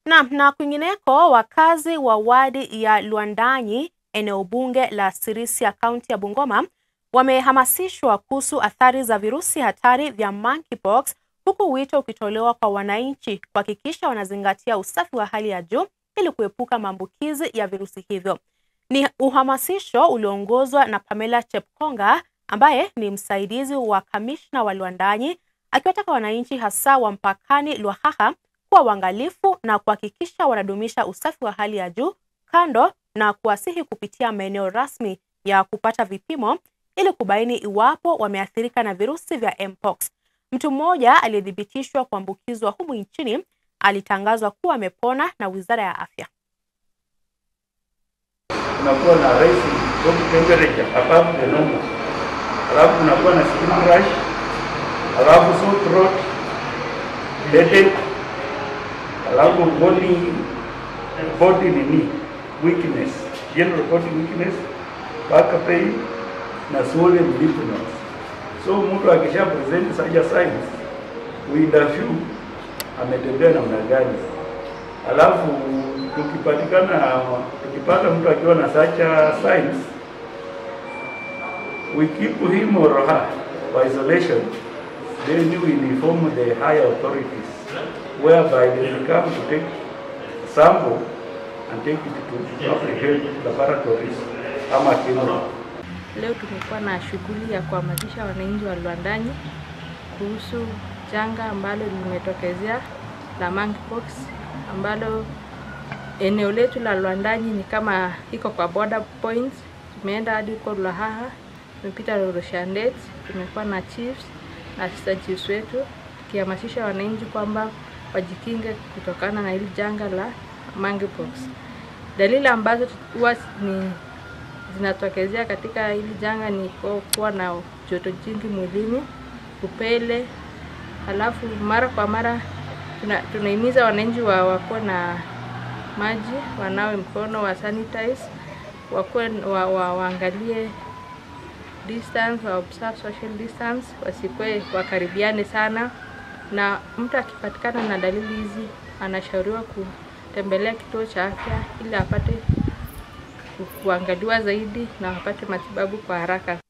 Naam, na kwingineko wakazi wa wadi ya Lwandanyi eneo bunge la Sirisia kaunti ya Bungoma wamehamasishwa kuhusu athari za virusi hatari vya monkeypox huku wito ukitolewa kwa wananchi kuhakikisha wanazingatia usafi wa hali ya juu ili kuepuka maambukizi ya virusi hivyo. Ni uhamasisho ulioongozwa na Pamela Chepkonga ambaye ni msaidizi wa kamishna wa Lwandanyi akiwataka wananchi hasa wa mpakani Lwakhakha kuwa waangalifu na kuhakikisha wanadumisha usafi wa hali ya juu kando na kuwasihi kupitia maeneo rasmi ya kupata vipimo ili kubaini iwapo wameathirika na virusi vya mpox. Mtu mmoja aliyethibitishwa kuambukizwa humu nchini alitangazwa kuwa amepona na Wizara ya Afya. Unakuwa na rising body temperature above the normal, alafu unakuwa na skin rash, alafu sore throat, headache, alafu body body nini weakness, general body weakness, back pain na swollen lymph nodes. So mtu akisha present such signs, we interview ametembea namna gani, alafu tukipatikana tukipata mtu akiwa na such signs, we keep him or her for isolation, then we inform the higher authorities whereby they will come to take sample and take it to public health laboratories ama KEMRI. Leo tumekuwa na shughuli ya kuhamasisha wananchi wa Lwandanyi kuhusu janga ambalo limetokezea la monkeypox ambalo eneo letu la Lwandanyi ni kama iko kwa border points. Tumeenda hadi huko Lwakhakha, tumepita Roroshandet, tumekuwa na chiefs na assistant chiefs wetu tukihamasisha wananchi kwamba wajikinge kutokana na hili janga la monkeypox. Dalili ambazo huwa ni zinatokezea katika hili janga ni kuwa na joto jingi mwilini, upele, halafu mara kwa mara tuna, tunahimiza wananchi wa wakuwe na maji, wanawe mkono, wa sanitize, wakuwe wa, wa, waangalie distance, wa observe social distance, wasikwe wakaribiane sana, na mtu akipatikana na dalili hizi anashauriwa kutembelea kituo cha afya ili apate kuangaliwa zaidi na wapate matibabu kwa haraka.